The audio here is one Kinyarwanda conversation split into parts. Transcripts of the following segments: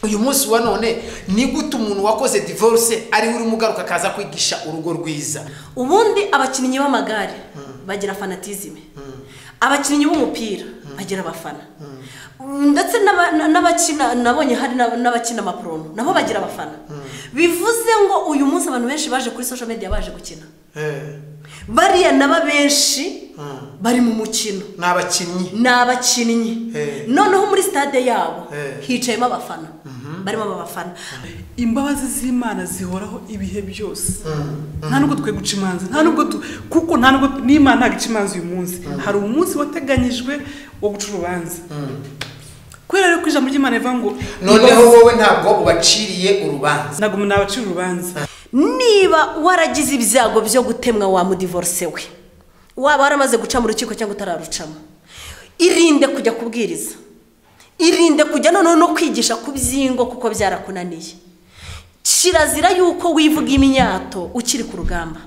uyu munsi wa none ni gute umuntu wakoze divorce ariwe urimo ugaruka akaza kwigisha urugo rwiza ubundi abakinnyi b'amagare bagira fanatizime abakinnyi b'umupira bagira abafana ndetse n'aba- na- n'abakina nabonye hari n'aba- n'abakina amaporono nabo bagira abafana bivuze ngo uyu munsi abantu benshi baje kuri social media baje gukina bariya naba benshi bari mu mukino ni abakinnyi ni abakinnyi Eh. noneho muri stade yabo Eh. hicayemo abafana barimo aba bafana imbabazi z'imana zihoraho ibihe byose nta nubwo twe guca imanza nta nubwo tu- kuko nta nubwo n'imana ntabwo ica imanza uyu munsi hari umunsi wateganyijwe wo guca urubanza kubera rero ko ijambo ry'imana rivuga ngo noneho wowe ntabwo ubaciriye urubanza ntabwo umuntu abacira urubanza niba waragize ibyago byo gutemwa wamudivorce we waba waramaze guca mu rukiko cyangwa utararucamo irinde kujya kubwiriza irinde kujya noneho no kwigisha ku by'ingo kuko byarakunaniye kirazira yuko wivuga imyato ukiri ku rugamba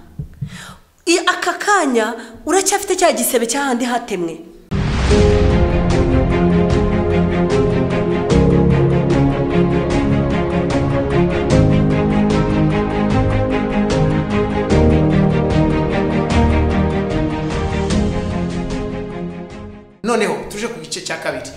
I- aka kanya uracyafite cya gisebe cy'ahandi hatemwe noneho tuje ku gice cya kabiri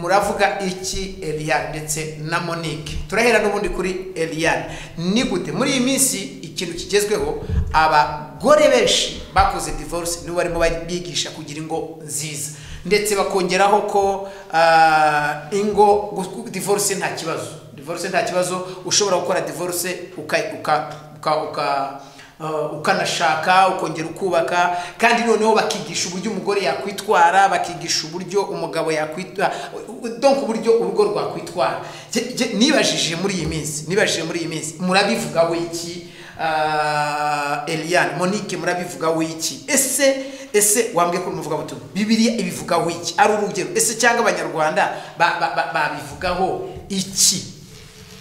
muravuga iki eliyan ndetse na monique turahera n'ubundi kuri eliyan ni gute muri iyi minsi ikintu kigezweho abagore benshi bakoze divorce nibo barimo bigisha kugira ingo nziza ndetse bakongeraho ko ah, ingo gu- divorce nta kibazo divorce nta kibazo ushobora gukora divorce uka- uka- uka- uka Uh, ukanashaka ukongera ukubaka kandi noneho bakigisha uburyo umugore yakwitwara bakigisha uburyo umugabo yakwitwara donka uburyo urugo rwakwitwara Jye- jye nibajije muri iyi minsi nibajije muri iyi minsi murabivugaho iki uh, eliane monique murabivugaho iki ese ese wambwiye ko muvuga butumwa bibiliya ibivugaho iki ari urugero ese cyangwa abanyarwanda ba- ba- ba- babivugaho iki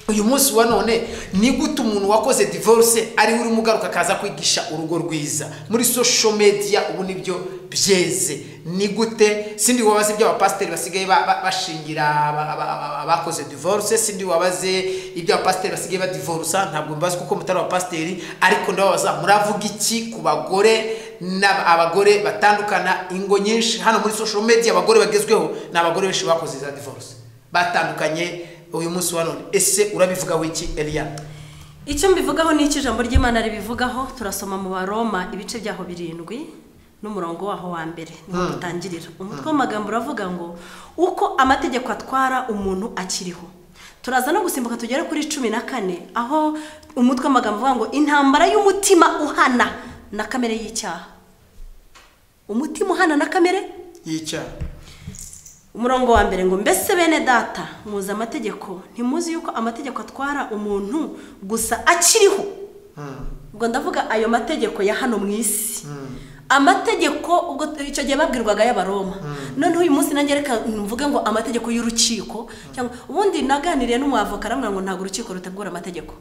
uyu munsi wa none ni gute umuntu wakoze divorce ariwe urimo ugaruka akaza kwigisha urugo rwiza muri social media ubu nibyo byeze ni gute sindi wabaze ibyo abapasiteri basigaye ba- ba- bashingira aba- aba- aba- abakoze divorce sindi wabaze ibyo abapasiteri basigaye badivorusa ntabwo mbazi kuko mutari abapasiteri ariko ndababaza muravuga iki ku bagore n'ab- abagore batandukana ingo nyinshi hano muri social media abagore bagezweho ni abagore benshi bakoze za divorce batandukanye uyu munsi wa none ese urabivugaho iki eliya icyo mbivugaho ni icyo ijambo ry'imana ribivugaho turasoma mu baroma ibice byaho birindwi n'umurongo waho wa mbere niho dutangirira umutwe w'amagambo uravuga ngo uko amategeko atwara umuntu akiriho turaza no gusimbuka tugere kuri cumi na kane aho umutwe w'amagambo uvuga ngo intambara y'umutima uhana na kamere y'icyaha umutima uhana na kamere y'icyaha umurongo wa mbere ngo mbese bene data muzi amategeko ntimuzi yuko amategeko atwara umuntu gusa akiriho ubwo ndavuga ayo mategeko ya hano mu isi amategeko ubwo icyo gihe babwirwaga y'abaroma noneho uyu munsi nanjye reka mvuge ngo amategeko y'urukiko cyangwa ubundi naganiriye n'umwavoka aramubwira ngo ntabwo urukiko rutegura amategeko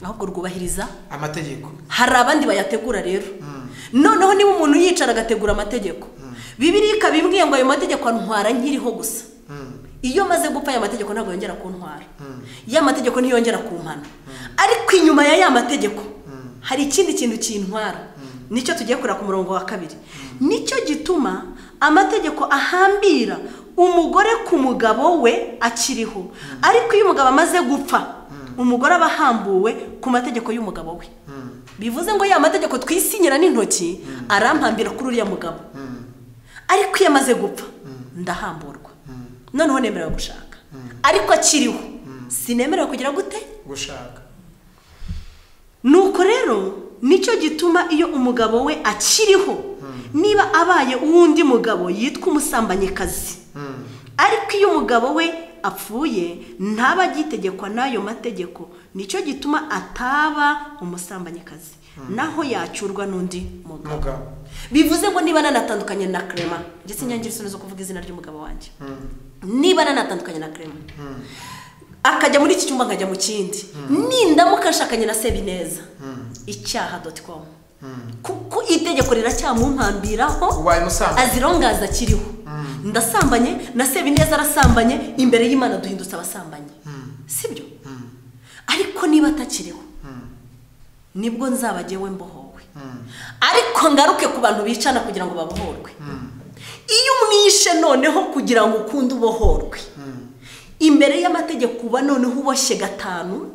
ahubwo rwubahiriza amategeko hari abandi bayategura rero noneho niba umuntu yicara agategura amategeko bibiri ikabimbwiye ngo ayo mategeko antwara nkiriho gusa iyo maze gupfa aya mategeko ntabwo yongera kuntwara ya mategeko ntiyongera kumpana ariko inyuma ya ya mategeko hari ikindi kintu kintwara nicyo tugiye kureba ku murongo wa kabiri nicyo gituma amategeko ahambira umugore ku mugabo we akiriho ariko iyo umugabo amaze gupfa umugore aba ahambuwe ku mategeko y'umugabo we bivuze ngo ya mategeko twisinyira n'intoki arampambira kuri uriya mugabo ariko iyo amaze gupfa ndahamburwa noneho nemerewe gushaka ariko akiriho sinemerewe kugira gute gushaka nuko rero nicyo gituma iyo umugabo we akiriho niba abaye uwundi mugabo yitwa umusambanyikazi ariko iyo umugabo we apfuye ntaba agitegekwa n'ayo mategeko nicyo gituma ataba umusambanyikazi naho yacyurwa n'undi mugabo mugabo bivuze ngo niba nanatandukanye na kerema ndetse inyange isoni zo kuvuga izina ry'umugabo wanjye niba nanatandukanye na kerema akajya muri iki cyumba nkajya mu kindi nindamuka nshakanye na sebineza icyaha doti komu kuko itegeko riracyamumpambiraho Ubaye musambanyi. azirongaza akiriho ndasambanye na sebineza arasambanye imbere y'imana duhindutse abasambanyi sibyo ariko niba atakiriho nibwo nzabagewe mbohowe ariko ngaruke ku bantu bicana kugira ngo babohorwe iyo umwishe noneho kugira ngo ukunde ubohorwe imbere y'amategeko uba noneho uboshye gatanu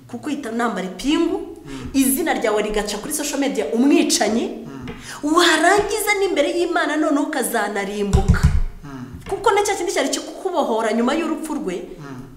kuko uhita unambara ipingu izina ryawe rigaca kuri social media umwicanyi warangiza n'imbere y'imana noneho ukazanarimbuka kuko na cya kindi cyari kikubohora nyuma y'urupfu rwe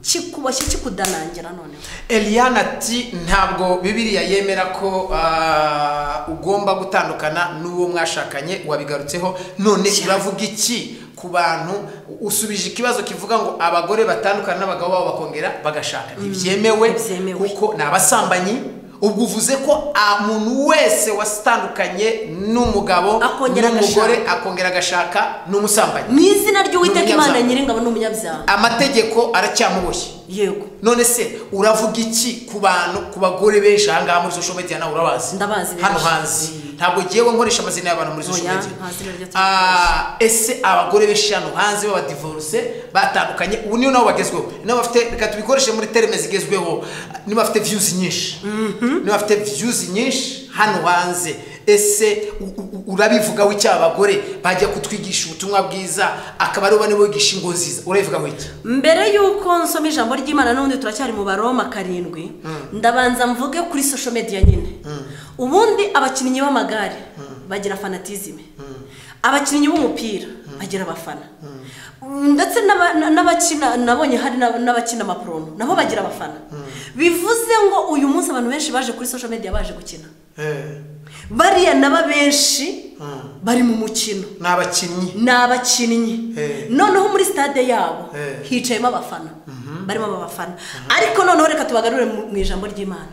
kikuboshye kikudanangira noneho Eliana ati ntabwo bibiriya yemera ko ah, ugomba gutandukana n'uwo mwashakanye wabigarutseho none uravuga iki ku bantu usubije ikibazo kivuga ngo abagore batandukana n'abagabo babo bakongera bagashaka ntibyemewe ntibyemewe. kuko ni abasambanyi ubwo uvuze ko ah, umuntu wese wasitandukanye n'umugabo Akongera n'umugore akongera agashaka n'umusambanyi mu izina ry'uwiteka imana N'umunyabyaha. nyiringabo ni umunyabyaha amategeko aracyamuboshye yego none se uravuga iki ku bantu ku bagore benshi ahangaha muri social media nawe urabazi Ndabazi benshi. hano hanzi ntabwo ngewe nkoresha amazina y'abantu muri social Oya, media nta zina ryo Ah, ese abagore benshi hano hanze b'abadivoruse batandukanye ubu niyo nabo bagezweho niba bafite reka tubikoreshe muri terime zigezweho niba bafite views nyinshi niba bafite views nyinshi hano hanze ese u- u- u- urabivugaho iki aba bagore bajya kutwigisha ubutumwa bwiza akaba aribo bane bigisha ingo nziza urabivugaho iki mbere y'uko nsoma ijambo ry'imana n'ubundi turacyari mu baroma karindwi ndabanza mvuge kuri social media nyine ubundi abakinnyi b'amagare bagira fanatizime abakinnyi b'umupira bagira abafana Mm, ndetse n'aba- na- n'abakina nabonye hari n'ab- n'abakina amaporomo nabo bagira abafana bivuze ngo uyu munsi abantu benshi baje kuri social media baje gukina bariya naba benshi bari mu mukino ni abakinnyi ni abakinnyi Eh. noneho muri stade yabo Eh. hicayemo abafana barimo aba bafana ariko noneho reka tubagarure mu mu ijambo ry'imana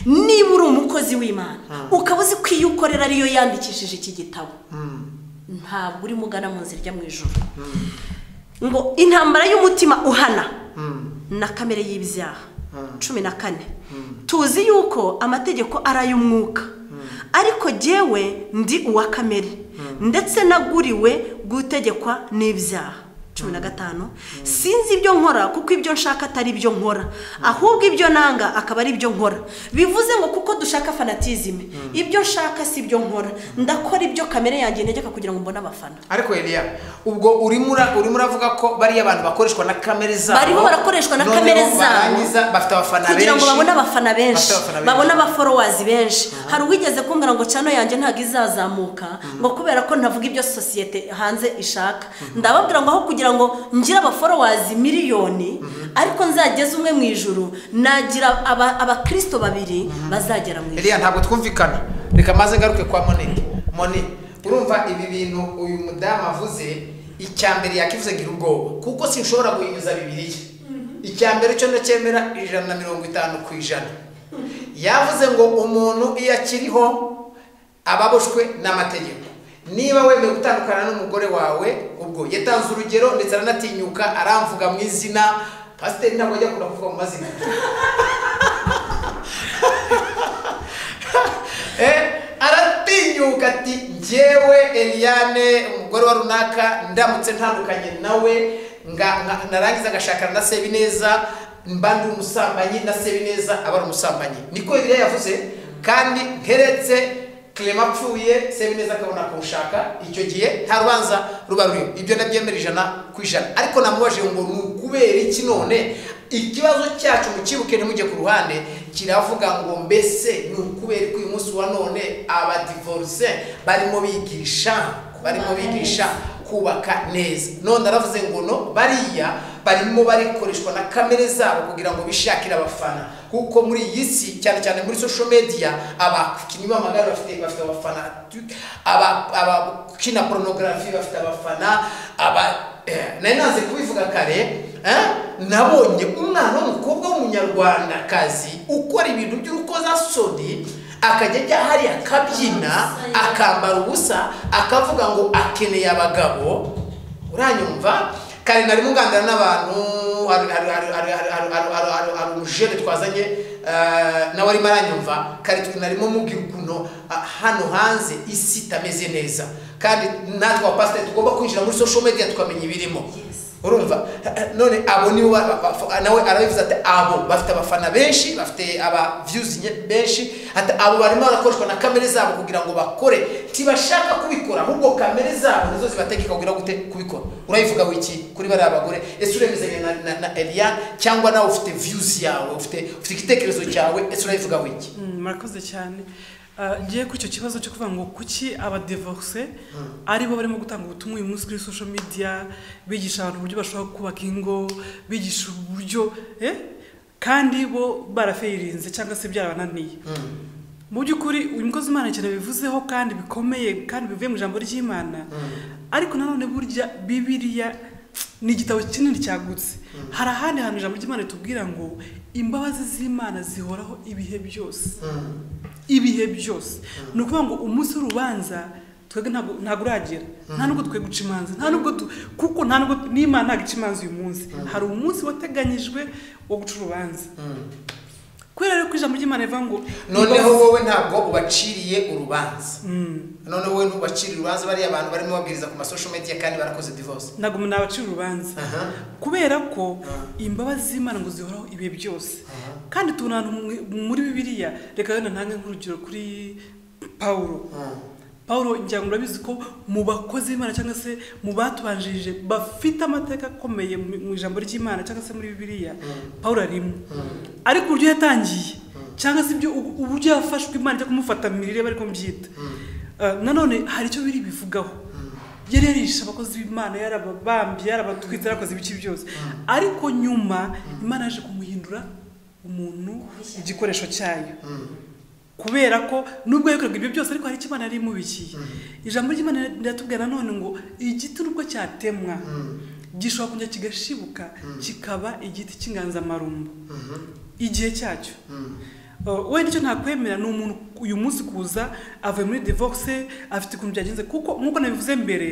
niba uri umukozi w'imana ukaba uzi ko iyo ukorera ariyo yandikishije iki gitabo ntabwo urimo ugana mu nzira ijya mu ijoro ngo intambara y'umutima uhana na kamere y'ibyaha cumi na kane tuzi yuko amategeko ari ay'umwuka ariko jyewe ndi uwa kamere ndetse naguriwe gutegekwa n'ibyaha cumi na gatanu sinzi ibyo nkora kuko ibyo nshaka atari ibyo nkora ahubwo ibyo nanga akaba ari ibyo nkora bivuze ngo kuko dushaka fanatizime ibyo nshaka si ibyo nkora ndakora ibyo kamere yanjye ntegeka kugira ngo mbone abafana ariko eliya ubwo urimo ura- urimo uravuga ko bariya bantu bakoreshwa na kamere zabo Bariho barakoreshwa na noneho kamere zabo. barangiza bafite abafana benshi kugira ngo babone abafana benshi Bafite abafana babone abaforowazi benshi hari uwigeze kumbwira ngo cano yanjye ntabwo izazamuka ngo kubera ko ntavuga ibyo sosiyete hanze ishaka ndababwira ngo aho kugira ngo ngire abaforowazi miliyoni ariko nzageze umwe mu ijuru nagira aba- abakirisito babiri bazagera mu ijuru eliya ntabwo twumvikana reka maze ngaruke kwa monike moni urumva ibi bintu uyu mudamu avuze icya mbere yakivuze gira ubwoba kuko sinshobora guhinyuza bibiliya icya mbere cyo ndacyemera ijana na mirongo itanu ku ijana yavuze ngo umuntu iyo akiriho ababoshwe n'amategeko niba wemeye gutandukana n'umugore wawe ubwo yatanze urugero ndetse aranatinyuka aramvuga mu izina pasiteri ntabwo ajya akunda kuvuga mu mazina Eh, aratinyuka ati njyewe eliane umugore wa runaka ndamutse ntandukanye nawe nga- nga- narangiza ngashakana na sebineza mba ndi umusambanyi na sebineza aba ari umusambanyi niko eliya yavuze kandi nkeretse clema apfuye sebineza akabona kumushaka icyo gihe nta rubanza ruba ruriho ibyo ndabyemera ijana ku ijana ariko namubajije ngo ni ukubera iki none ikibazo cyacu mukibuke ntimujye ku ruhande kiravuga ngo mbese ni ukubera ko uyu munsi wa none abadivoruse barimo bigisha barimo bigisha kubaka neza none aravuze ngo no bariya barimo barikoreshwa na kamere zabo kugira ngo bishakire abafana kuko muri iyi si cyane cyane muri social media abakinnyi b'amagare bafite bafite abafana aba- abakina porunogarafi bafite abafana aba Eh, nari nanze kubivuga kare eh, nabonye umwana w'umukobwa w'umunyarwandakazi ukora ibintu by'urukozasoni akajya ajya hariya akabyina akambara ubusa akavuga ngo akeneye abagabo uranyumva kare narimo ngangana n'abantu hari- hari- hari- hari- hari- hari- hari- hari- hari- hari umujene twazanye eh, nawe arimo aranyumva kare twe narimo mubwira ukuntu ah, hano hanze isi itameze neza kandi natwe abapasiteri tugomba kwinjira muri social media tukamenya ibirimo urumva none abo nibo ba- ba- ba- nawe arabivuze ati abo bafite abafana benshi bafite aba views nye- benshi ati abo barimo barakoreshwa na kamere zabo kugira ngo bakore ntibashaka kubikora ahubwo kamere zabo nizo zibategeka kugira gute kubikora urayivuga wiki kuri bariya bagore ese uremezanya na, na, na eliya cyangwa nawe ufite views yawe ufite ufite igitekerezo cyawe ese urayivuga wiki Mm, murakoze cyane Ah, ngiye ku icyo kibazo cyo kuvuga ngo kuki abadivorce aribo barimo gutanga ubutumwa uyu munsi kuri social media bigisha abantu uburyo bashobora kubaka ingo bigisha uburyo eh? kandi bo barafeyirinze cyangwa se byarabananiye mu by'ukuri uyu mukozi imana cyane bivuzeho kandi bikomeye kandi bivuye mu ijambo ry'imana ariko nanone burya bibiriya ni igitabo kinini cyagutse hari ahandi hantu ijambo ry'imana tubwira ngo imbabazi z'imana zihoraho ibihe byose ibihe byose ni ukuvuga ngo umunsi w'urubanza twebwe ntabwo ntabwo uragera nta nubwo twe guca imanza nta nubwo tu- kuko nta nubwo n'imana ntabwo ica imanza uyu munsi hari umunsi wateganyijwe wo guca urubanza kubera rero ko ijambo ry'imana rivuga ngo noneho wowe ntabwo ubaciriye urubanza noneho wowe ntubaciriye urubanza bariya abantu barimo babwiriza ku masosho media kandi barakoze divorce ntabwo umuntu abacira urubanza Aha. kubera ko imbabazi z'imana ngo zihoraho ibihe byose kandi tubona ahantu mu- muri bibiliya reka rero ntange nk'urugero kuri pawulo paul ngira ngo urabizi ko mu bakozi b'imana cyangwa se mu batubanjirije bafite amateka akomeye mu- mu ijambo ry'imana cyangwa se muri bibiliya paul arimo ariko uburyo yatangiye cyangwa se ibyo ubu- uburyo yafashwe imana cyo kumufata mu mirire bari kumbyita Ah, nanone hari icyo biri bivugaho yari yarisha abakozi b'imana yarababambye yarabatwitse yarakoze ibice byose ariko nyuma imana yaje kumuhindura umuntu igikoresho cyayo kubera ko nubwo yakoraga ibyo byose ariko hari icyo imana yari imubikiye ijambo ry'imana riratubwira nanone ngo igiti nubwo cyatemwa gishobora kongera kigashibuka kikaba igiti cy'inganzamarumbo igihe cyacyo Uh, we nicyo ntakwemera ni umuntu uyu munsi kuza avuye muri divorce afite ukuntu byagenze kuko nk'uko nabivuze mbere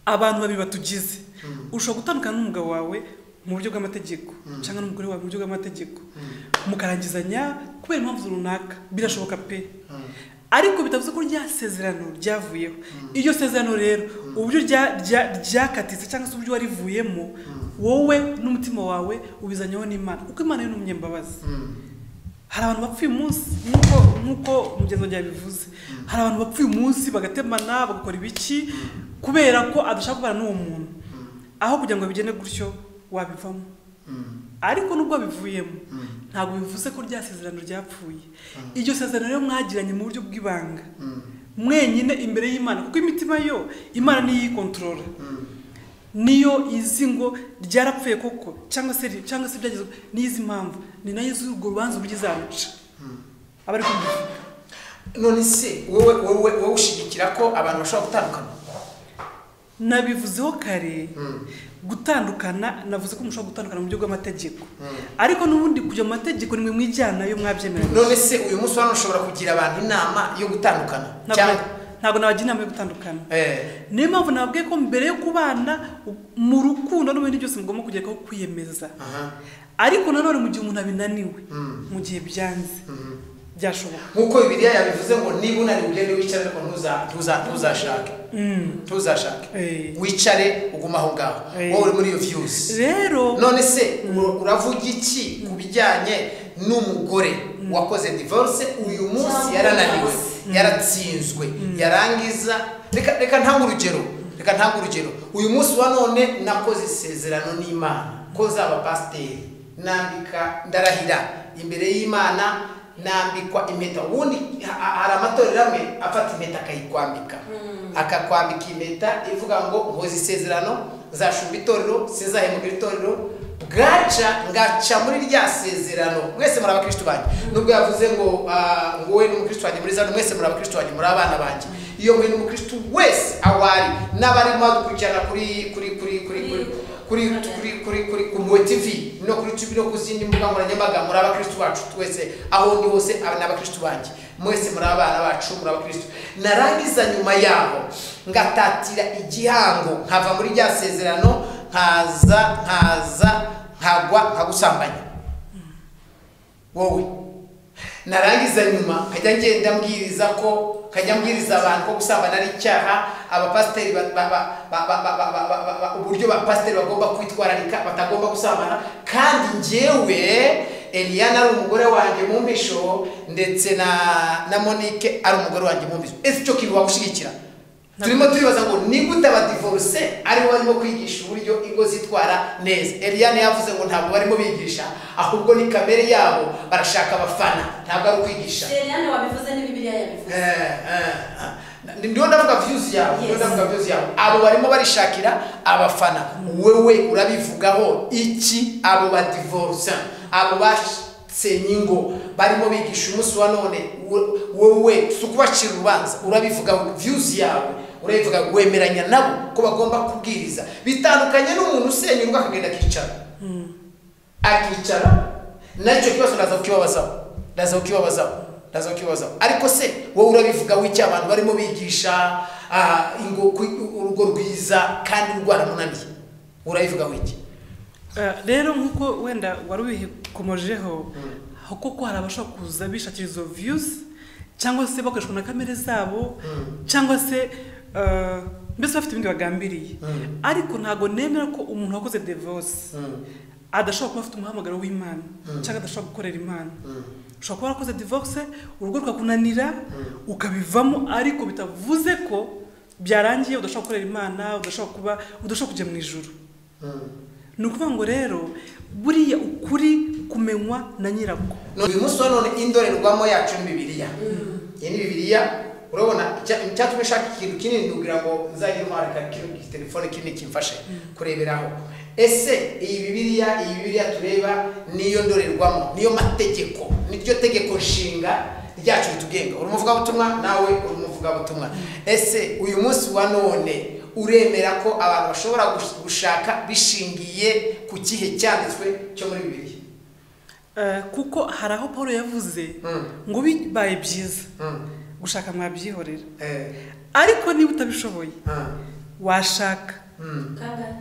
abantu babiri batugize ushobora gutandukana n'umugabo wawe mu buryo bw'amategeko cyangwa n'umugore wawe mu buryo bw'amategeko mukarangizanya kubera impamvu runaka birashoboka pe ariko bitavuze ko rya sezerano ryavuyeho iryo sezerano rero uburyo rya- rya- ryakatitse cyangwa se uburyo warivuyemo wowe n'umutima wawe ubizanyeho n'imana kuko imana yo ni umunyambabazi hari abantu bapfa uyu munsi nk'uko nk'uko mugenzi wanjye yabivuze hari abantu bapfa uyu munsi bagatemana bagakora ibiki kubera ko adashaka kubana n'uwo muntu aho kugira ngo bigende gutyo wabivamo ariko nubwo bivuyemo ntabwo bivuze ko rya sezerano ryapfuye iryo sezerano rero mwagiranye mu buryo bw'ibanga mwenyine imbere y'imana kuko imitima yo imana niyo iyikontorora niyo izi ngo ryarapfuye koko cyangwa se ri- cyangwa se byagezwe n'izi mpamvu ni nayo izi urwo rubanza uburyo izaruca aba ari kumva none se wowe wowe wowe ushigikira ko abantu bashobora gutandukana nabivuzeho kare gutandukana navuze ko mushobora gutandukana mu buryo bw'amategeko ariko n'ubundi kujya mu mategeko nimwe mwijyanayo mwabyemeranye none se uyu munsi hano ushobora kugira abantu inama yo gutandukana cyangwa Ntabwo- ntabwo nabagira inama yo gutandukana Eh, niyo mpamvu nababwiye ko mbere yo kubana mu rukundo n'ibindi byose mugomba kugeraho kwiyemeza aha. ariko nanone mu gihe umuntu abinaniwe mu gihe byanze byashoboka nk'uko bibiliya yabivuze ngo niba unaniwe ugende wicare ariko ntuza- ntuza- ntuzashake ntuzashake Eh. wicare ugume aho ngaho Eh. wowe uri muri iyo viyuzi rero none se ura- uravuga iki ku bijyanye n'umugore wakoze divorce uyu munsi Cyangwa yarananiwe umunsi. yaratsinzwe yarangiza reka reka ntange urugero reka ntange urugero uyu munsi wa none nakoze isezerano n'imana ko nzaba pasiteri nambika ndarahira imbere y'imana nambikwa impeta ubundi ha- ha- hari amatorero amwe afata impeta akayikwambika akakwambika impeta ivuga ngo nkoze isezerano nzashumba itorero sinzahemukira itorero bwaca ngaca muri rya sezerano mwese muri abakristo banjye nubwo yavuze ngo ah, ngo wowe n'umukristo wanjye muri zano mwese muri abakristo banjye muri abana banjye iyo mwe n'umukristo wese aho ari n'abarimo dukurikirana kuri kuri kuri kuri kuri kuri kuri kuri kuri ku Mwe tv no kuri tv no ku zindi mbuga nkoranyambaga muri abakristo bacu twese aho ndi hose aba ni abakristo banjye mwese muri abana bacu muri abakristo narangiza nyuma yaho ngatatira igihango nkava muri rya sezerano nkaza nkaza nkagwa nkagusambanya wowe narangiza nyuma nkajya ngenda mbwiriza ko nkajya mbwiriza abantu ko gusambana ari icyaha abapasiteri ba- ba- ba- ba- ba- ba- ba- ba- ba- ba- ba- uburyo abapasiteri bagomba kwitwararika batagomba gusambana kandi njyewe eliyana ari umugore wanjye mu mbisho ndetse na na monique ari umugore wanjye mu mbisho ese icyo kintu wagushyigikira turimo turibaza ngo nigute abadivoruse aribo barimo kwigisha uburyo ingo zitwara neza eliyana yavuze ngo ntabwo barimo bigisha ahubwo ni kamere yabo barashaka abafana ntabwo ari ukwigisha seriyane wabivuze ni bibiriya yabivuze ndiho ndavuga views yawe ndiho Yes. ndavuga views yawe abo barimo barishakira abafana wewe urabivugaho iki abo badivorce abo basenye ingo barimo bigisha umunsi wa none we- wowe si ukubacira urubanza urabivugaho views yawe urabivuga wemeranya nabo ko bagomba kubwiriza bitandukanye n'umuntu usenya urugo akagenda akicara akicara nacyo kibazo ndaza kukibabazaho ndaza kukibabazaho ndaza kukibabazaho ariko se wowe urabivugaho icyo abantu barimo bigisha ah, ingo- ku- urugo rwiza kandi rwaramunaniye urabivugaho iki Eh, rero nk'uko wenda wari ubihikomojeho kuko hari abashobora kuza bishakira izo viyuzi cyangwa se bakoreshwa na kamere zabo cyangwa se eh, mbese bafite ibindi bagambiriye ariko ntabwo nemera ko umuntu wakoze devosi adashobora kuba afite umuhamagaro w'imana cyangwa adashobora gukorera imana ushobora kuba warakoze divorce urugo rwakunanira ukabivamo ariko bitavuze ko byarangiye udashobora gukorera imana udashobora kuba udashobora kujya mu ijuru ni ukuvuga ngo rero buriya ukuri kumenywa na nyirako None uyu munsi wa none indorerwamo yacu ni bibiliya iyi ni bibiliya urabona icya- icyatumye nshaka ikintu kinini nugira ngo nzajye ntwarika kino telefone kinini kimfashe kureberaho ese iyi bibiliya iyi bibiliya tureba niyo ndorerwamo niyo mategeko niryo tegeko nshinga ryacu ritugenga uri umuvugabutumwa nawe uri umuvugabutumwa ese uyu munsi wa none uremera ko abantu bashobora gush- gushaka bishingiye ku kihe cyanditswe cyo muri bibiliya Eh, kuko hari aho paul yavuze Mm. ngo bibaye byiza Mm. gushaka mwabyihorera Eh, ariko niba utabishoboye ah. washaka kangahe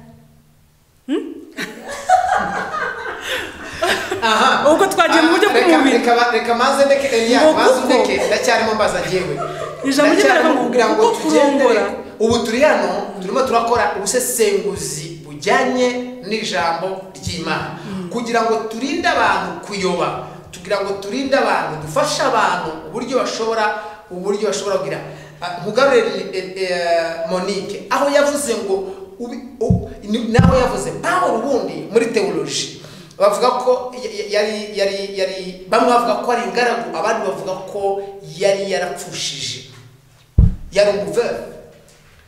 aha ubwo twagiye mu buryo Ah, reka- bw'umubiri reka ba- reka maze ndeke Ngo eliya maze kuko- ndeke ndacyarimo mbaza njyewe Ijambo ry'Imana Ndacyarimo ngo kugira ngo kuko tugendere- kurongora. ubu turi hano turimo turakora ubusesenguzi bujyanye n'ijambo ry'imana kugira ngo turinde abantu kuyoba kugira ngo turinde abantu dufashe abantu uburyo bashobora uburyo bashobora kugira Ah, mugarure eh, eh, monique aho yavuze ngo ubi- u- ni- naho yavuze pawulo ubundi muri teoloji bavuga ko ya- ya- yari yari yari bamwe bavuga ko ari ingaragu abandi bavuga ko yari yarapfushije yari umuvere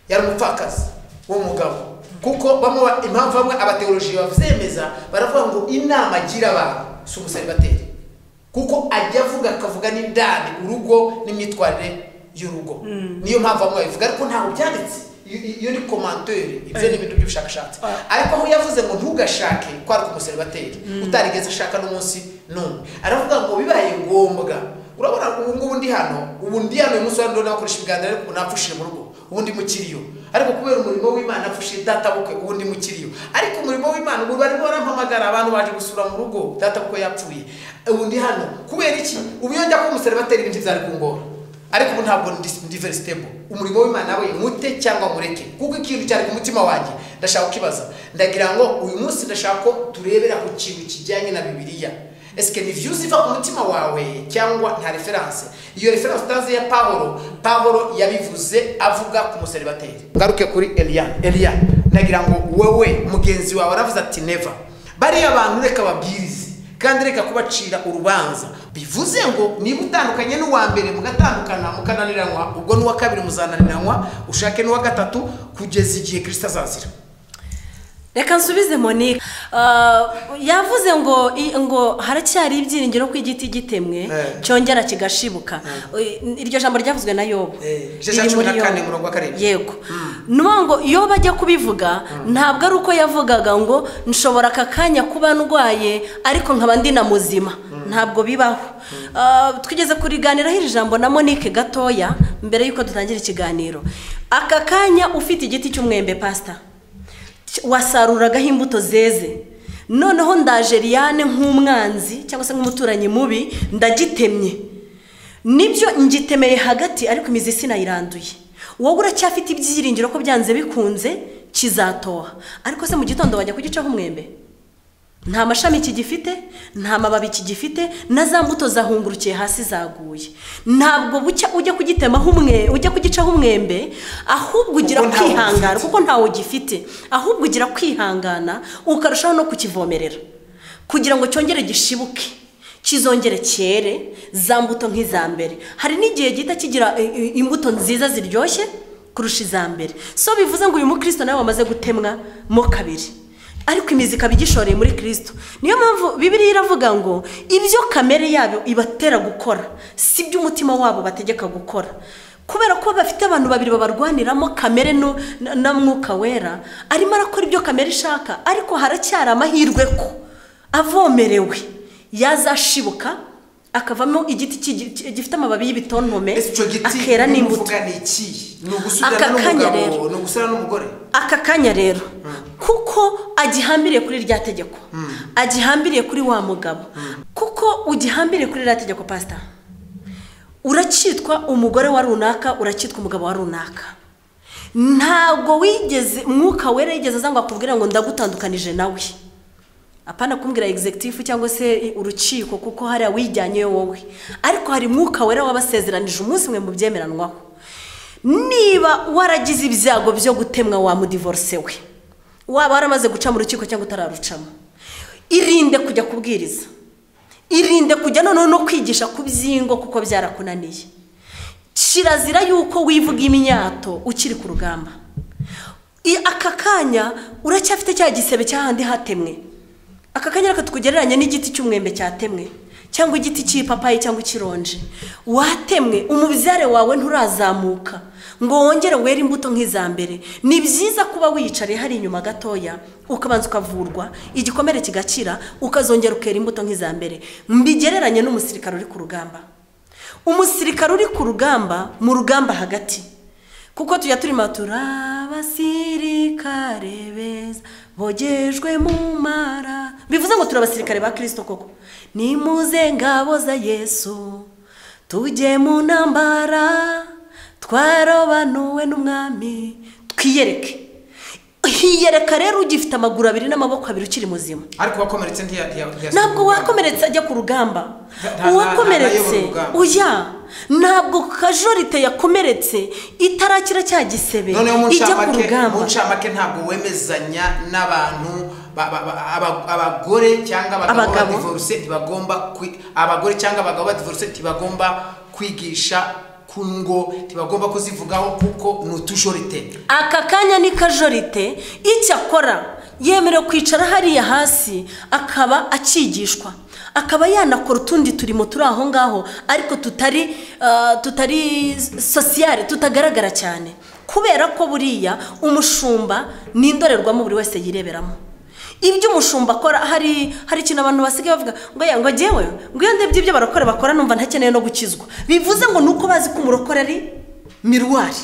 yari umupfakazi w'umugabo kuko bamwe ba- impamvu bamwe abateoloji babyemeza baravuga ngo inama agira abantu si umusalibateri kuko ajya avuga akavuga n'indani urugo n'imyitwarire y'urugo niyo mpamvu bamwe babivuga ariko ntabwo byanditse iyo iyo ni komantere ibyo ni ibintu by'ubushakashatsi ariko aho yavuze ngo ntugashake kwari umusalibateri utarigeze ashaka n'umunsi n'umwe aravuga ngo bibaye ngombwa urabona ubu ngubu ndi hano ubu ndi hano uyu munsi wa none bakoresha ibiganiro ariko napfushije mu rugo ubu ndi mu kiriyo ariko kubera umurimo w'imana apfushije databukwe ubu ndi mu kiriyo ariko umurimo w'imana ubu barimo barampamagara abantu baje gusura mu rugo databukwe yapfuye ubu ndi hano kubera iki ubu iyo njya kuba umuseribateri ibintu byari kungora ariko ubu ntabwo ndi, ndi very stable umurimo w'imana we mute cyangwa mureke kuko ikintu cyari ku mutima wanjye ndashaka kukibaza ndagira ngo uyu munsi ndashaka ko turebera ku kintu kijyanye na bibiliya esike ni views iva ku mutima wawe cyangwa nta referanse iyo referanse utazi ya pawulo pawulo yabivuze avuga ku museribateri ngaruke kuri eliya eliya ndagira ngo wowe mugenzi wawe aravuze ati neva bariya bantu reka babwirize kandi reka kubacira urubanza bivuze ngo niba utandukanye n'uwa mbere mugatandukana mukananiranwa ubwo n'uwa kabiri muzananiranwa ushake n'uwa gatatu kugeza igihe kirisita azazira reka nsubize monique Ah, yavuze ngo i- ngo haracyari ibyiringiro ko igiti gitemwe Eh. cyongera kigashibuka Eh, iryo jambo ryavuzwe na yobu Eh, igice cya Riri cumi na muri kane, Yobu. umurongo wa karindwi. yego ni ukuvuga ngo iyo bajya kubivuga ntabwo ari uko yavugaga ngo nshobora aka kanya kuba ndwaye ariko nkaba ndi na muzima ntabwo bibaho Ah, twigeze kuriganiraho iri jambo na monique gatoya mbere y'uko dutangira ikiganiro aka kanya ufite igiti cy'umwembe pasita wasaruragaho imbuto zeze noneho ndaje liyane nk'umwanzi cyangwa se nk'umuturanyi mubi ndagitemye nibyo ngitemeye hagati ariko imizi sinayiranduye wowe uracyafite ibyiringiro ko byanze bikunze kizatoha ariko se mu gitondo wajya kugicaho umwembe nta mashami kigifite nta mababi kigifite na za mbuto zahungurukiye hasi zaguye ntabwo bucya ujya kugitemaho umwe ujya kugicaho umwembe ahubwo ugira Kuko ntawo kwihangana ufite. kuko ntawo gifite ahubwo ugira kwihangana ukarushaho no kukivomerera kugira ngo cyongere gishibuke kizongere cyere za mbuto nk'iza mbere hari n'igihe gihita kigira eh, eh, imbuto nziza ziryoshye kurusha iza mbere so bivuze ngo uyu mukristo nawe wamaze gutemwa mo kabiri ariko imizi ikaba igishoreye muri kirisito niyo mpamvu bibiriya iravuga ngo ibyo kamere yabo ibatera gukora si byo umutima wabo bategeka gukora kubera ko bafite abantu babiri babarwaniramo kamere nu- na- na mwuka wera arimo arakora ibyo kamere ishaka ariko haracyari amahirwe ko avomerewe yazashibuka akavamo igiti kigi- gifite amababi y'ibitontome ese icyo giti akera n'imbuto uvuga ni iki ni Aka ugusudana kanya n'umugabo rero. ni ugusudana n'umugore aka kanya rero kuko agihambiriye kuri rya tegeko agihambiriye kuri wa mugabo kuko ugihambiriye kuri rya tegeko pasita uracyitwa umugore wa runaka uracyitwa umugabo wa runaka ntabwo wigeze mwuka wera yigeze aza ngo akubwire ngo ndagutandukanije nawe apana kumbwira egizegitifu cyangwa se urukiko kuko hariya wijyanyeyo wowe ariko hari mwuka wera wabasezeranije umunsi umwe mu byemeranwaho niba waragize ibyago byo gutemwa wa mudivorse we waba waramaze guca mu rukiko cyangwa utararucamo irinde kujya kubwiriza irinde kujya noneho no kwigisha ku byingo kuko byarakunaniye kirazira yuko wivuga imyato ukiri ku rugamba I- aka kanya uracyafite cya gisebe cyahandi hatemwe aka kanya reka tukugereranye n'igiti cy'umwembe cyatemwe cyangwa igiti cy'ipapayi cyangwa ikironji watemwe umubyare wawe nturazamuka ngo wongere were imbuto nk'iza mbere ni byiza kuba wiyicariye hari inyuma gatoya ukabanza ukavurwa igikomere kigakira ukazongera ukera imbuto nk'iza mbere mbigereranye n'umusirikare uri ku rugamba umusirikare uri ku rugamba mu rugamba hagati kuko tujya turimo turabasirikare beza bogejwe mu mara bivuze ngo turi abasirikare ba kirisito koko nimuze ngabo za yesu tujye mu ntambara twarobanuwe n'umwami twiyereke hiyereka rero ugifite amaguru abiri n'amaboko abiri ukiri muzima ariko wakomeretse ntiya- ntiya- ntiyasohoka. ntabwo wakomeretse ajya ku rugamba Nta- nta- uwakomeretse nta- nta- nta- uya ntabwo kajorite yakomeretse itarakira cya gisebe noneho mu ijya ku ncamake mu rugamba ncamake ntabwo wemezanya n'abantu ba- ba- ba- aba- abagore cyangwa abagabo Abagabo. badivoruse ntibagomba kwi- abagore cyangwa abagabo badivoruse ntibagomba kwigisha ku ngo ntibagomba kuzivugaho kuko ni utujorite aka kanya ni kajorite icyo akora yemerewe kwicara hariya hasi akaba akigishwa akaba yanakora utundi turimo turi aho ngaho ariko tutari ah, tutari sosiyare tutagaragara cyane kubera ko buriya umushumba ni indorerwamo buri wese yireberamo ibyo umushumba akora hari hari ikintu abantu basigaye bavuga ngo ya ngo jyewe ngo iyo ndebye ibyo barakora bakora numva ntakeneye no gukizwa bivuze ngo ni uko bazi ko umurokore ari miruwari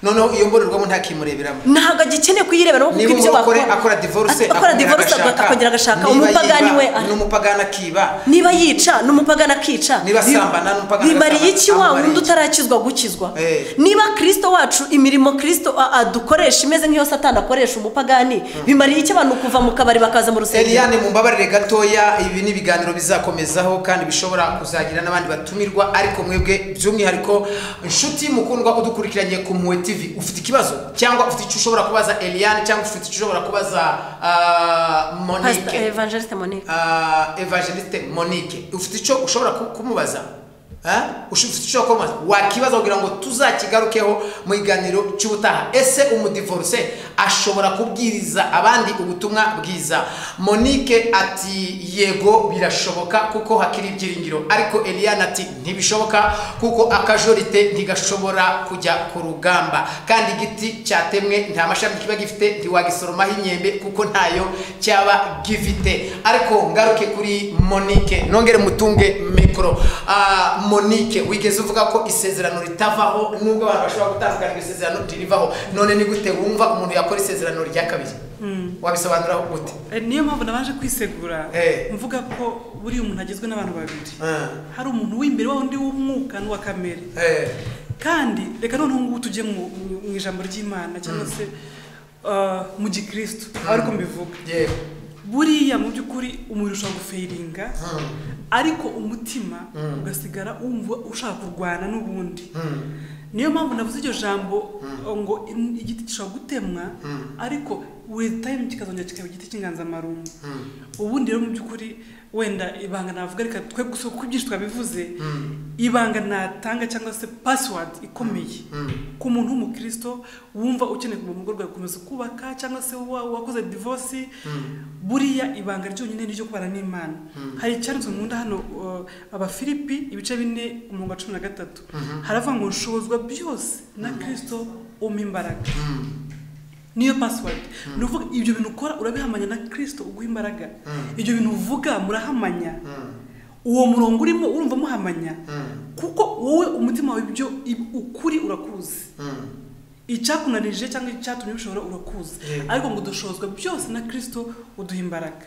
noneho iyo mbonirwamo ntakimureberamo ntabwo agikeneye kuyirebera kuko niba ibyo umurokore bakora akora divorce akora divorce akongera agashaka umupagani we ni umupagani akiba niba yica n'umupagani akica Niba bi- asambana n'umupagani bimariye agasambana, iki wa amumariye wundi iki? utarakizwa gukizwa Eh. niba kirisito wacu imirimo kirisito a- adukoresha imeze nk'iyo satani akoresha umupagani bimariye iki abantu kuva mu kabari bakaza mu rusengero Eliane mumbabarire gatoya ibi ni ibiganiro bizakomezaho kandi bishobora kuzagira n'abandi batumirwa ariko mwebwe by'umwihariko inshuti mukundwa udukurikiranye ku Mpuhwe TV ufite ikibazo cyangwa ufite icyo ushobora kubaza Eliane cyangwa ufite icyo ushobora kubaza ah, Pastor Monique Evangeliste Monique Ah, Evangeliste Monique ufite icyo ushobora ku- kumubaza Ah? Ush- ufite icyo ushobora kumubaza wakibaza kugira ngo tuzakigarukeho mu biganiro cy'ubutaha ese umudivorce ashobora kubwiriza abandi ubutumwa bwiza Monique ati yego birashoboka kuko hakiri ibyiringiro ariko Eliane ati ntibishoboka kuko akajorite ntigashobora kujya ku rugamba kandi igiti cyatemwe nta mashami kiba gifite ntiwagisoromaho imyembe kuko ntayo cyaba gifite ariko ngaruke kuri monique nongere mutunge mikoro Ah, monique wigeze uvuga ko isezerano ritavaho nubwo abantu bashobora gutandukana iryo sezerano ririvaho none ni gute wumva umuntu yakora isezerano rya kabiri Mm. wabisobanura ute Eh, niyo mpamvu nabanje kwisegura Eh. mvuga ko buriya umuntu agizwe n'abantu babiri Mm. hari umuntu w'imbere wa undi w'umwuka n'uwa kamere Eh, kandi reka noneho ngubu tujye mu mu- mu ijambo ry'imana cyangwa se ah, mu gikristo ariko mbivuga yewe buriya mu by'ukuri umubiri ushobora gufeiringa Mm. ariko umutima ugasigara wumva ushaka kurwana n'ubundi Mm. niyo mpamvu navuze iryo jambo ngo in- igiti gishobora gutemwa ariko with time kikazongera kikaba igiti cy'inganzamarumbu ubundi rero mu by'ukuri wenda ibanga navuga reka twe gusa kuko ibyinshi twabivuze ibanga natanga cyangwa se password ikomeye ku muntu w'umukristo wumva ukeneye kuva mu rugo rwawe gukomeza kubaka cyangwa se wa- wakoze divorce buriya ibanga ryonyine ni ryo kubana n'imana hari icyanditswe mu nda hano uh, abafilipi ibice bine umurongo wa cumi na gatatu haravuga ngo nshobozwa byose na kristo umpa imbaraga niyo password ni ukuvuga ibyo bintu ukora urabihamanya na kristo uguha imbaraga ibyo bintu uvuga murahamanya uwo murongo urimo urumva muhamanya kuko wowe umutima wawe ibyo ib- ukuri urakuzi icyakunanije cyangwa icyatumye ushobora urakuzi Yego. ariko ngo dushozwa byose na kristo uduha imbaraga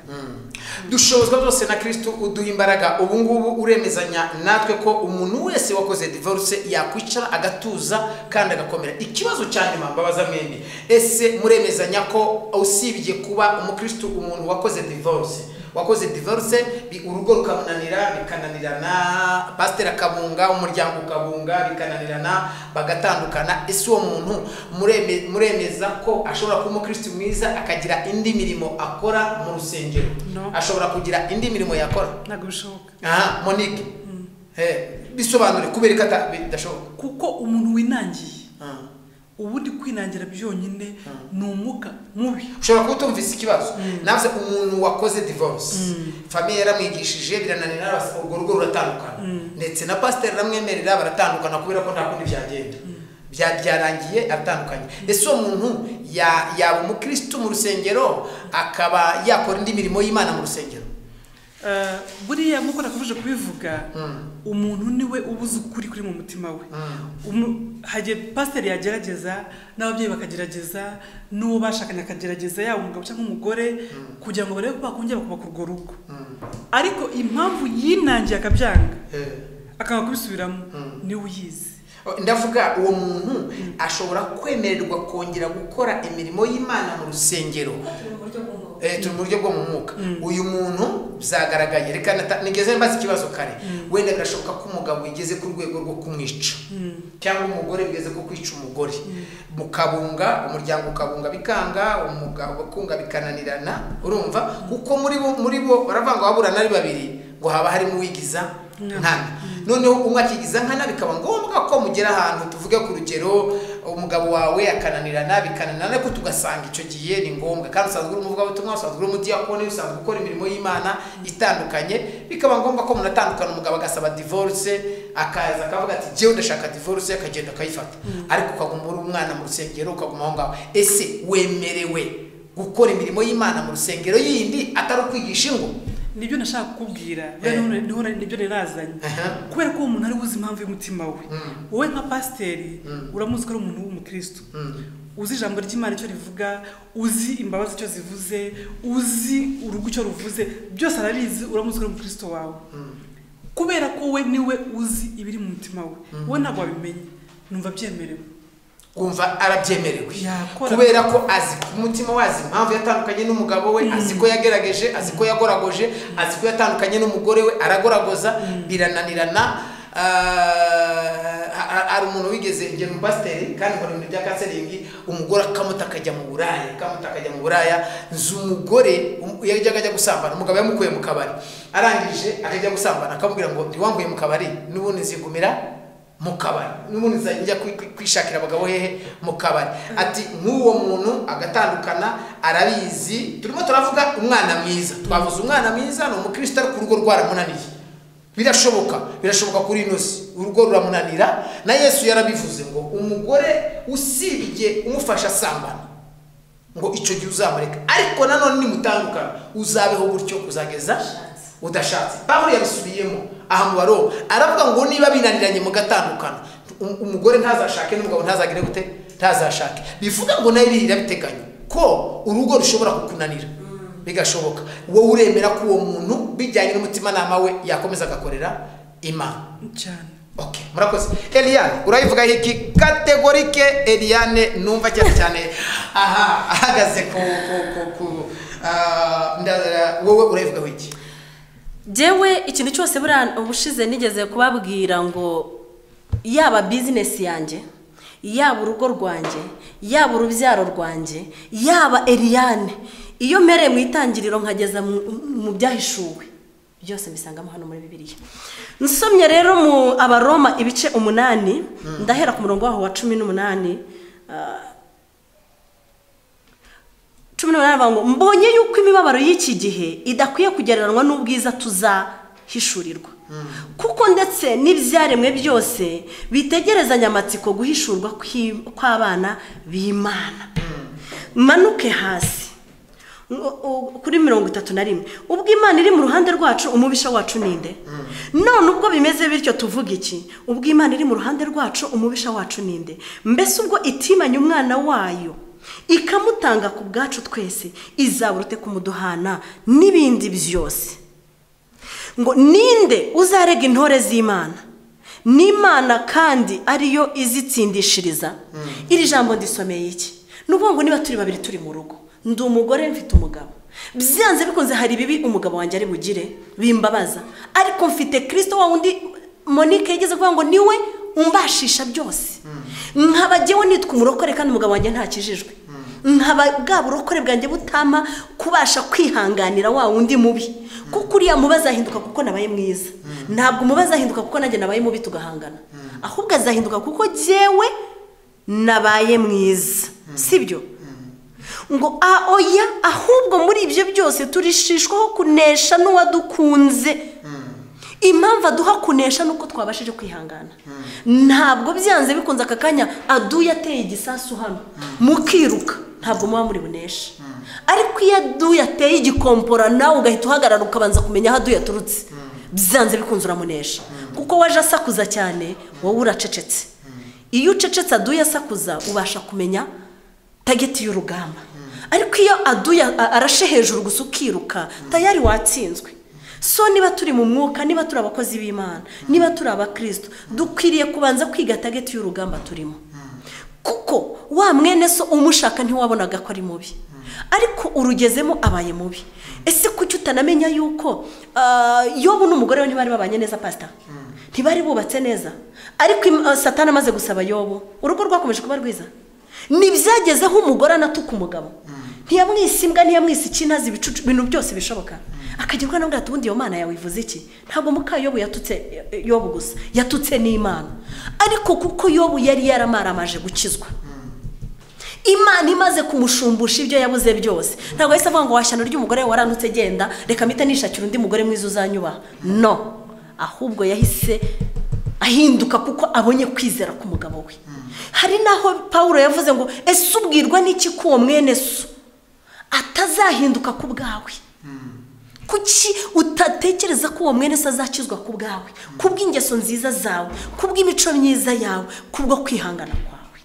dushozwa byose na kristo uduha imbaraga ubu ngubu uremezanya natwe ko umuntu wese wakoze divorce yakwicara agatuza kandi agakomera ikibazo cya nyuma mbabaza mwembi ese muremezanya ko usibye kuba umukristo umuntu wakoze divorce wakoze divorce bi- urugo rukamunanira bikananirana pasiteri akabunga umuryango ukabunga bikananirana bagatandukana ese uwo muntu mureme- muremeza ko ashobora kuba umukristo mwiza akagira indi mirimo akora mu rusengero No. ashobora kugira indi mirimo yakora ntabwo bishoboka aha monique Eh, bisobanure kubera ko ata- bidashoboka kuko umuntu winangiye Ah. ubundi kwinangira byonyine ni umwuka mubi ushobora kuba utumvise ikibazo navuze umuntu wakoze divorce famiye yaramwigishije birananira bas- urwo rugo ruratandukana ndetse na pasiteri aramwemerera baratandukana kubera ko nta kundi byagenda Bya- byarangiye atandukanye ese uwo muntu ya- yaba umukristo mu rusengero akaba yakora indi mirimo y'imana mu rusengero Eh, buriya nk'uko nakomeje kubivuga umuntu niwe ubuze ukuri kuri mu mutima we Umu- hagiye pasiteri yagerageza n'ababyeyi bakagerageza n'uwo bashakanye akagerageza yaba umugabo cyangwa umugore kugira ngo barebe ko bakongera bakubaka urwo rugo ariko impamvu yinangiye akabyanga akanga kubisubiramo niwe uyizi ndavuga uwo muntu ashobora kwemererwa kongera gukora imirimo y'imana mu rusengero Eh, turi mu buryo bwo mu mwuka uyu muntu byagaragaye reka nata- nigeze mbaza ikibazo kare wenda birashoboka ko umugabo yigeze ku rwego rwo kumwica cyangwa umugore bigeze ku kwica umugore mukabunga umuryango ukabunga bikanga umugabo kunga bikananirana urumva kuko muri bo muri bo baravuga ngo waburana ari babiri ngo haba harimo uwigiza nkana noneho umwe akigiza nkana bikaba ngombwa ko mugera ahantu tuvuge ku rugero umugabo wawe akananirana bikananirana ariko tugasanga icyo gihe ni ngombwa kandi usanzwe uri umuvugabutumwa usanzwe uri umudiyakoni usanzwe ukora imirimo y'imana itandukanye bikaba ngombwa ko munatandukana umugabo agasaba divorce akaza akavuga ati jyewe ndashaka divorce akagenda akayifata ariko ukaguma uri umwana mu rusengero ukaguma aho ngaho ese wemerewe gukora imirimo y'imana mu rusengero yindi atari ukwigisha ingo nibyo nashaka kukubwira Eh. niho- niho- nibyo nerazanye Aha. kubera ko uwo muntu ari buzi impamvu y'umutima we wowe nka pasiteri uramuzi ko ari umuntu w'umukristo uzi ijambo ry'imana icyo rivuga uzi imbabazi icyo zivuze uzi urugo icyo ruvuze byose arabizi uramuzi ko ari umukristo wawe kubera ko we niwe uzi ibiri mu mutima we wowe ntabwo wabimenye numva byemerewe kumva arabyemerewe Yakora. kubera ko azi ku mutima wazi impamvu yatandukanye n'umugabo we azi ko yagerageje azi ko yagoragoje azi ko yatandukanye n'umugore we aragoragoza birananirana ah, ha- ha- hari umuntu wigeze ingero umupasiteri kandi mu bintu bya kanseringi umugore akamuta akajya mu buraya akamuta akajya mu buraya nzi umugore um- yajyaga ajya gusambana umugabo yamukuye mu kabari arangije akajya gusambana akamubwira ngo ntiwambuye mu kabari n'ubundi nzigumira mu kabari n'ubundi nzajya njya kwi- kwi- kwishakira abagabo hehe mu kabari ati nk'uwo muntu agatandukana arabizi turimo turavuga umwana mwiza twavuze umwana mwiza ni umukristo ariko urugo rwaramunaniye birashoboka birashoboka kuri ino si urugo ruramunanira na yesu yarabivuze ngo umugore usibye umufasha asambana ngo icyo gihe uzamureka ariko nanone nimutandukana uzabeho gutyo kuzageza udashatse pawulo yabisubiyemo aha mu baro aravuga ngo niba binaniranye mugatandukana um- umugore ntazashake n'umugabo ntazagire gute ntazashake bivuga ngo nayo birira biteganya ko urugo rushobora kukunanira bigashoboka wowe uremera ko uwo muntu bijyanye n'umutimanama we yakomeza agakorera imana cyane Okay, murakoze eliane urayivuga iki kategorike eliane numva cyane cyane aha ahagaze ku ku ku ku ah, nda- wowe urayivugaho iki Jewe ikintu cyose buriya ubushize nigeze kubabwira ngo yaba bizinesi yanjye yaba urugo rwanjye yaba urubyaro rwanjye yaba eriyane iyo mpereye mu itangiriro nkageza mu- mu byahishuwe byose mbisangamo hano muri bibiliya nsomye rero mu abaroma ibice umunani ndahera ku murongo waho wa cumi n'umunani ah, cumi n'umunani bavuga ngo mbonye yuko imibabaro y'iki gihe idakwiye kugereranywa n'ubwiza tuzahishurirwa kuko ndetse n'ibyaremwe byose bitegerezanya amatsiko guhishurwa kw'i- kw'abana b'imana manuke hasi ngo- u- kuri mirongo itatu na rimwe ubwo imana iri mu ruhande rwacu umubisha wacu ninde none ubwo bimeze bityo tuvuga iki ubwo imana iri mu ruhande rwacu umubisha wacu ninde mbese ubwo itimanye umwana wayo ikamutanga ku bwacu twese izaburute kumuduhana n'ibindi byose ngo ninde uzarega intore z'imana n'imana kandi ariyo izitsindishiriza iri jambo ndisomeye iki ni ukuvuga ngo niba turi babiri turi mu rugo ndi umugore mfite umugabo byanze bikunze hari ibibi umugabo wanjye ari bugire bimbabaza ariko mfite kirisito wa wundi monike yigeze kuvuga ngo niwe umbashisha byose nkaba jyewe nitwa umurokore kandi umugabo wanjye ntakijijwe nkaba bwa burokore bwanjye butama kubasha kwihanganira wa wundi mubi kuko uriya mubi azahinduka kuko nabaye mwiza ntabwo umubi azahinduka kuko nanjye nabaye mubi tugahangana ahubwo azahinduka kuko jyewe nabaye mwiza sibyo ngo a oya ahubwo muri ibyo byose turishishwaho kunesha n'uwadukunze impamvu aduha kunesha nuko twabashije kwihangana ntabwo byanze bikunze aka kanya aduye ateye igisasu hano mukiruka ntabwo muba muri buneshe ariko iyo aduye ateye igikompora nawe ugahita uhagarara ukabanza kumenya aho aduye aturutse byanze bikunze uramunesha kuko waje asakuza cyane wowe uracecetse iyo ucecetse aduye asakuza ubasha kumenya tageti y'urugamba ariko iyo aduye a- arashe hejuru gusa ukiruka tayari watsinzwe so niba turi mu mwuka niba turi abakozi b'imana niba turi abakristo dukwiriye kubanza kwiga tageti y'urugamba turimo kuko wa mwene so umushaka ntiwabonaga ko ari mubi ariko urugezemo abaye mubi ese kuki utanamenya yuko ah, yobu n'umugore we ntibari babanye neza pasita ntibari bubatse neza ariko im- ah, satani amaze gusaba yobu urugo rwakomeje kuba rwiza ntibyagezeho umugore anatuka umugabo ntiyamwise imbwa ntiyamwise ikinazi ibicucu ibintu byose bishoboka akagira nawe ati ubundi iyo mana yawe ivuze iki ntabwo mukayobo yatutse yobu gusa yatutse n'imana ariko kuko yobu yari yaramaramanje gukizwa imana imaze kumushumbusha ibyo yabuze byose ntabwo yahise avuga ngo washyano ry'umugore we warandutse genda reka mpita nishakira undi mugore mwiza uzanyubaha no ahubwo yahise ahinduka kuko abonye kwizera k'umugabo we hari n'aho paul yavuze ngo ese ubwirwa n'iki ko uwo mwene so atazahinduka ku bwawe kuki utatekereza ko uwo mwene se azakizwa ku bwawe ku bw'ingeso nziza zawe ku bw'imico myiza yawe ku bwo kwihangana kwawe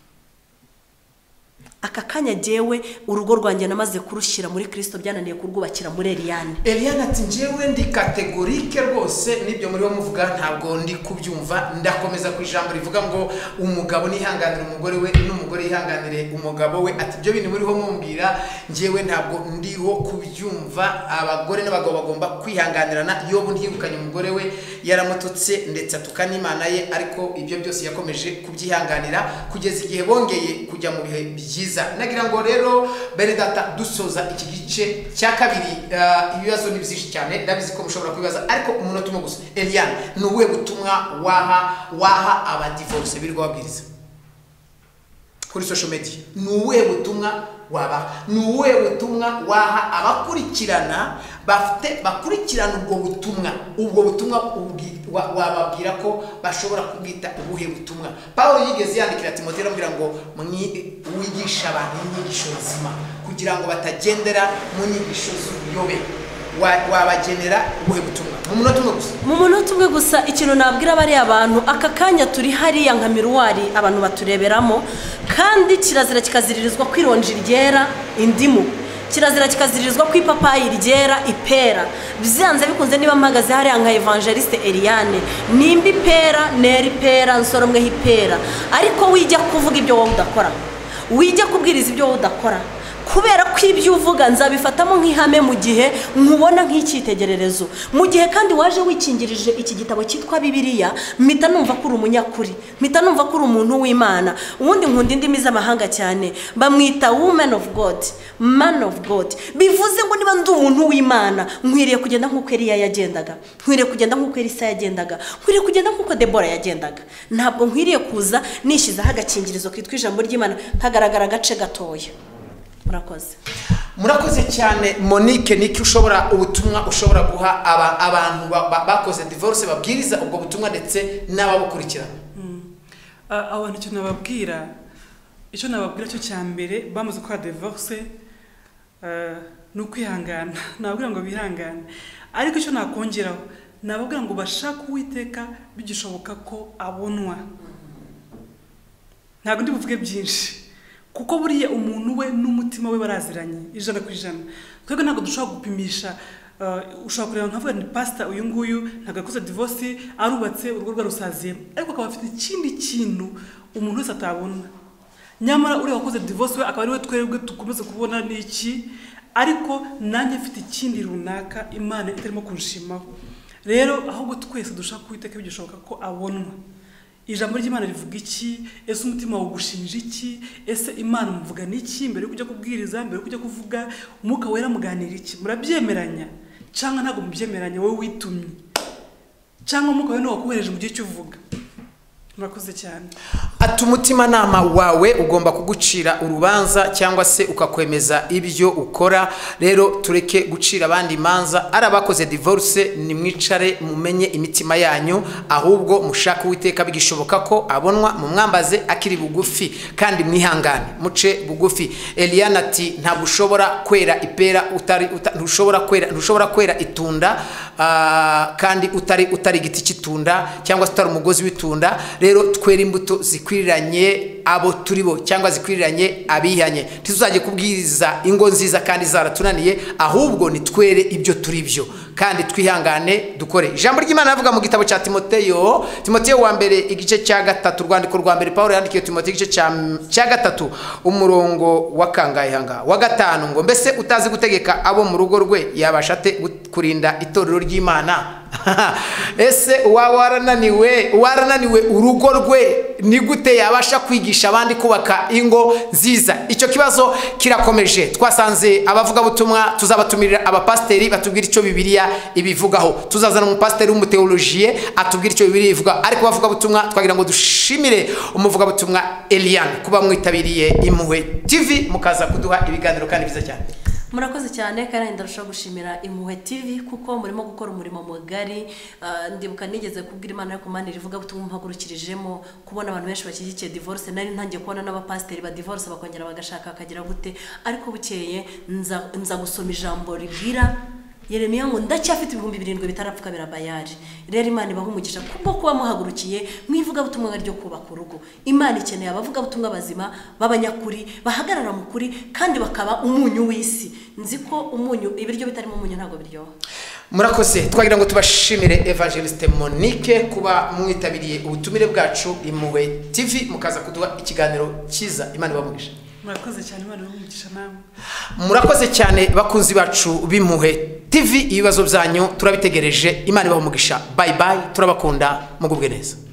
aka kanya jyewe urugo rwanjye namaze kurushyira muri kirisito byananiye kurwubakira muri eriyane eliane ati njyewe ndi kategorike rwose n'ibyo muri bo muvuga ntabwo ndi kubyumva ndakomeza ku ijambo rivuga ngo umugabo nihanganire umugore we n'umugore yihanganire umugabo we ati ibyo bintu muriho mumbwira njyewe ntabwo ndiho kubyumva abagore n'abagabo bagomba kwihanganirana iyo ubu ntiyirukanye umugore we yaramututse ndetse atuka n'imana ye ariko ibyo byose yakomeje kubyihanganira kugeza igihe bongeye kujya mu bihe byiza nagira ngo rero bene data dusoza iki gice cya kabiri ah, ibibazo ni byinshi cyane ndabizi ko mushobora kubibaza ariko umunota umwe gusa eliane ni ubuhe butumwa waha waha abadivoruse birirwa babwiriza kuri social media ni ubuhe butumwa wabaha ni ubuhe butumwa waha abakurikirana bafite bakurikirana ubwo butumwa ubwo butumwa ubwi- wa- wababwira ko bashobora kubwita ubuhe butumwa paul yigeze yandikira timoteo amubwira ngo "Mwi- wigishe abantu inyigisho nzima kugira ngo batagendera mu nyigisho z'ubuyobe wa- wabagenera ubuhe butumwa mu munota umwe gusa mu munota umwe gusa ikintu nabwira bariya bantu aka kanya turi hariya nka miruwari abantu batureberamo kandi kirazira kikaziririzwa ko ironji ryera indimu kirazira kikaziririzwa ko ipapayi ryera ipera byanze bikunze niba mpagaze hariya nka evangeliste Eliane nimba ipera nera ipera nsoromweho ipera ariko wijya kuvuga ibyo wowe udakora wijya kubwiriza ibyo wowe udakora kubera ko ibyo uvuga nzabifatamo nk'ihame mu gihe nkubona nk'icyitegererezo mu gihe kandi waje wikingirije iki gitabo cyitwa bibiliya mpita numva ko uri umunyakuri mpita numva ko uri umuntu w'imana ubundi nkunda indimi z'amahanga cyane bamwita woman of god man of god bivuze ngo niba ndi umuntu w'imana nkwiriye kugenda nk'uko eriya yagendaga nkwiriye kugenda nk'uko elisa yagendaga nkwiriye kugenda nk'uko debora yagendaga ntabwo nkwiriye kuza nishyizeho agakingirizo kitwa ijambo ry'imana kagaragara agace gatoya murakoze murakoze cyane monique niki ushobora ubutumwa ushobora guha aba- abantu ba- ba- bakoze divorce babwiriza ubwo butumwa ndetse n'ababukurikirana Ah, abo bantu icyo nababwira icyo nababwira cyo cya mbere bamaze gukora divorce ah, ni ukwihangana nababwira ngo bihangane ariko icyo nakongeraho nababwira ngo bashake uwiteka bigishoboka ko abonwa ntabwo ndi buvuge byinshi kuko buriya umuntu we n'umutima we baraziranye ijana ku ijana twebwe ntabwo dushobora gupimisha ah, ushobora kureba nkavuga ni pasita uyu nguyu ntabwo yakoze divorce arubatse urugo rwe rusaziye ariko akaba afite ikindi kintu umuntu wese atabona nyamara uriya wakoze divorce we akaba ari we twebwe dukomeza kubona ni iki ariko nanjye mfite ikindi runaka imana itarimo kunshimaho rero ahubwo twese dushaka kuwiteka bigishoboka ko abonwa ijambo ry'imana rivuga iki ese umutima wawe ugushinja iki ese imana umuvugana iki mbere yo kujya kubwiriza mbere yo kujya kuvuga umwuka wera muganira iki murabyemeranya cyangwa ntabwo mubyemeranya wowe witumye cyangwa umwuka wera niwo wakohereje mu gihe cy'uvuga murakoze cyane ati umutimanama wawe ugomba kugucira urubanza cyangwa se ukakwemeza ibyo ukora rero tureke gucira abandi imanza ari abakoze divorce nimwicare mumenye imitima yanyu ahubwo mushake uwiteka bigishoboka ko abonwa mumwambaze akiri bugufi kandi mwihangane muce bugufi eliana ati ntabwo ushobora kwera ipera utari uta- ntushobora kwera ntushobora kwera itunda ah, kandi utari utari igiti cy'itunda cyangwa se utari umugozi w'itunda rero twere imbuto zikwiriranye abo turi bo cyangwa zikwiriranye abihanye ntituzajye kubwiriza ingo nziza kandi zaratunaniye ahubwo nitwere ibyo turi byo kandi twihangane dukore ijambo ry'imana rivuga mu gitabo cya timoteyo timoteyo wa mbere igice cya gatatu urwandiko rwa mbere paul yandikiye timoteyo igice cya cya gatatu umurongo wa kangahe hanga wa gatanu ngo mbese utazi gutegeka abo mu rugo rwe yabasha ate gut- kurinda itorero ry'imana ese uwaba warananiwe warananiwe urugo rwe ni gute yabasha kwigisha abandi kubaka ingo nziza icyo kibazo kirakomeje twasanze abavugabutumwa tuzabatumira abapasiteri batubwira icyo bibiliya ibivugaho tuzazana umupasiteri w'umuteolojiye atubwira icyo bibiliya ivuga ariko abavugabutumwa twagira ngo dushimire umuvugabutumwa eliane kuba mwitabiriye impuhwe tv mukaza kuduha ibiganiro kandi byiza cyane murakoze cyane kandi ndarushaho gushimira impuhwe tv kuko murimo gukora umurimo mugari Ah, ndibuka nigeze kubwira imana yo kumana rivuga ubutumwa mpagurukirijemo kubona abantu benshi bashyigikiye divorce nari ntangiye kubona n'abapasiteri ba divorce bakongera bagashaka hakagira gute ariko bukeye nza nza gusoma ijambo ribwira yeremiya ngo ndacyafite ibihumbi birindwi bitarapfuka birabayari rero imana ibaha umugisha kubwo kuba muhagurukiye mwivugabutumwa ryo kubaka urugo imana ikeneye abavugabutumwa bazima b'abanyakuri bahagarara mu kuri kandi bakaba umunyu w'isi nzi ko umunyu ibiryo bitarimo umunyu ntabwo biryoha murakoze twagira ngo tubashimire evangeliste monique kuba mwitabiriye ubutumire bwacu impuhwe tv mukaza kuduha ikiganiro cyiza imana ibamugisha murakoze cyane imana y'umugisha namwe murakoze cyane bakunzi bacu b'impuhwe tv ibibazo byanyu turabitegereje imana ibaha umugisha bayi bayi turabakunda mugubwe neza